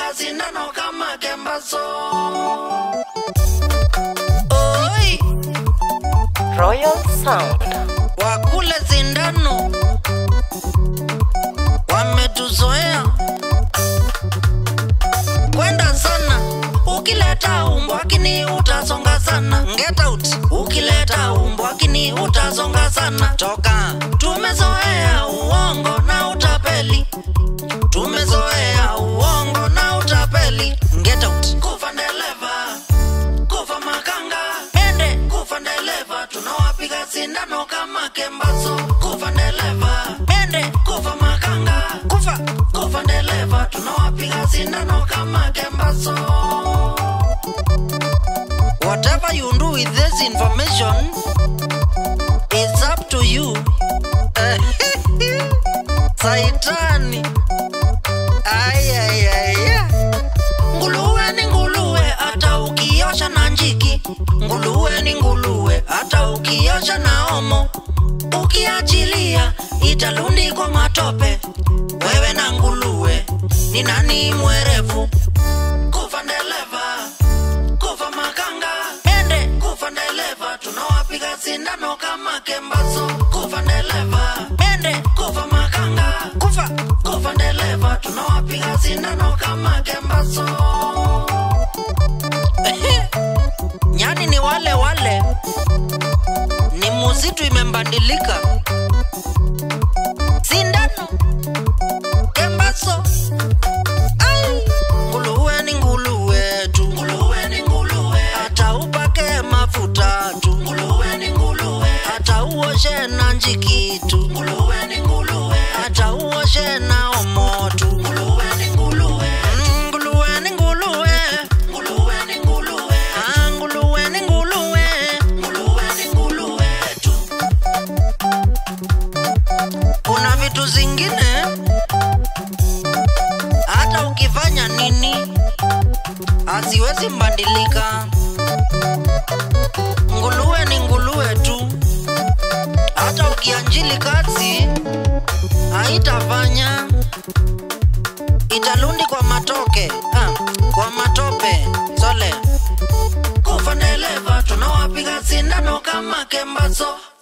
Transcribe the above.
tunawapiga sindano kama kembaso oi Royal Sound. wakule sindano wametuzoea kwenda sana ukileta umbwakini utasonga sana get out ukileta umbwakini utasonga sana toka tumezoea uongo na utapeli tumezoea uongo na utapeli get out kufa ndeleva kufa makanga ende kufa ndeleva tunawapiga sindano kama kembaso kufa ndeleva ende kufa makanga kufa kufa ndeleva tunawapiga sindano kama kembaso whatever you do with this information is up to you saitani ayayaya nguluwe ni nguluwe hata ukiosha na njiki nguluwe ni nguluwe hata ukiosha na omo ukiachilia italundikwa matope wewe na nguluwe ni nani mwerevu kufa ndeleva kufa makanga ende kufa ndeleva tunawapiga sindano kama kembaso kufa ndeleva ende kufa makanga kufa kufa ndeleva tunawapiga sindano kama kembaso nyani ni wale wale ni muzitu imembandilika sindano kembaso Ai, nguluwe ni nguluwe tu nguluwe ni nguluwe hata upake mafuta tu nguluwe ni nguluwe hata uoshe na njiki tu nguluwe ni nguluwe hata uoshe na omo tu nguluwe ni nguluwe Mm, nguluwe ni nguluwe nguluwe ni nguluwe ah nguluwe ni nguluwe nguluwe ni nguluwe tu kuna vitu zingine hata ukifanya nini haziwezi mbadilika. Nguluwe ni nguluwe tu, hata ukianjili kazi haitafanya, italundi kwa matoke ah, kwa matope sole kufa ndeleva tunawapiga sindano kama kembaso